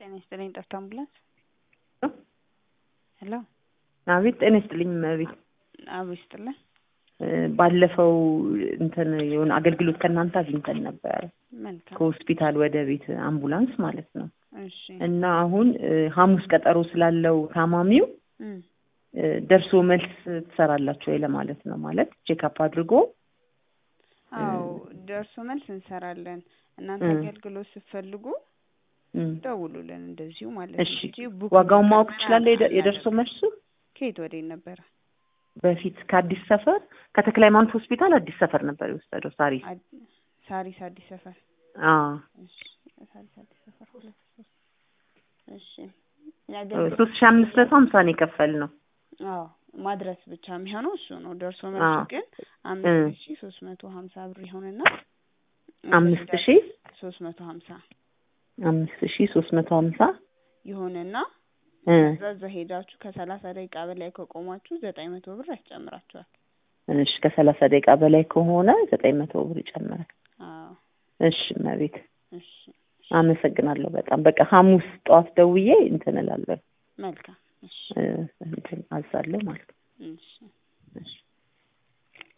ጤና ይስጥልኝ ጠፍታ አምቡላንስ ሄሎ አቤት ጤና ይስጥልኝ እመቤት አብ ይስጥልን ባለፈው እንትን የሆነ አገልግሎት ከእናንተ አግኝተን ነበረ መልካም ከሆስፒታል ወደ ቤት አምቡላንስ ማለት ነው እሺ እና አሁን ሐሙስ ቀጠሮ ስላለው ታማሚው እም፣ ደርሶ መልስ ትሰራላችሁ ወይ ለማለት ነው ማለት ቼክአፕ አድርጎ አዎ ደርሶ መልስ እንሰራለን እናንተ እም። አገልግሎት ስትፈልጉ እም፣ ደውሉልን እንደዚሁ ማለት እሺ ነው እንጂ ቡክ ዋጋውን ማወቅ ምናምን ትችላለህ የደ- የደርሶ አናደርግም። መልሱ ከየት ወዴት ነበረ በፊት ከአዲስ ሰፈር ከተክለ ሃይማኖት ሆስፒታል አዲስ ሰፈር ነበር የወሰደው ሳሪስ አድ- ሳሪስ አዲስ ሰፈር አዎ እሺ ሳሪስ አዲስ ሰፈር ሁለት ሶስት እሺ የአገልግሎት ሶስት ሺ አምስት መቶ ሀምሳ ነው የከፈልነው አዎ ማድረስ ብቻ የሚሆነው እሱ ነው። ደርሶ መልሱ አዎ። ግን እ። አምስት ሺ ሶስት መቶ ሀምሳ ብር ይሆንና አምስት ሺ ሶስት መቶ ሀምሳ አምስት ሺ ሶስት መቶ ሀምሳ ይሆንና እ እዛ እዛ ሄዳችሁ ከሰላሳ ደቂቃ በላይ ከቆማችሁ ዘጠኝ መቶ ብር ያስጨምራችኋል። እሺ ከሰላሳ ደቂቃ በላይ ከሆነ ዘጠኝ መቶ ብር ይጨምራል። አዎ እሺ እመቤት እሺ አመሰግናለሁ በጣም በቃ ሐሙስ ጠዋት ደውዬ እንትን እላለሁ መልካም እሺ እ፣ እንትን አዛለሁ ማለት ነው።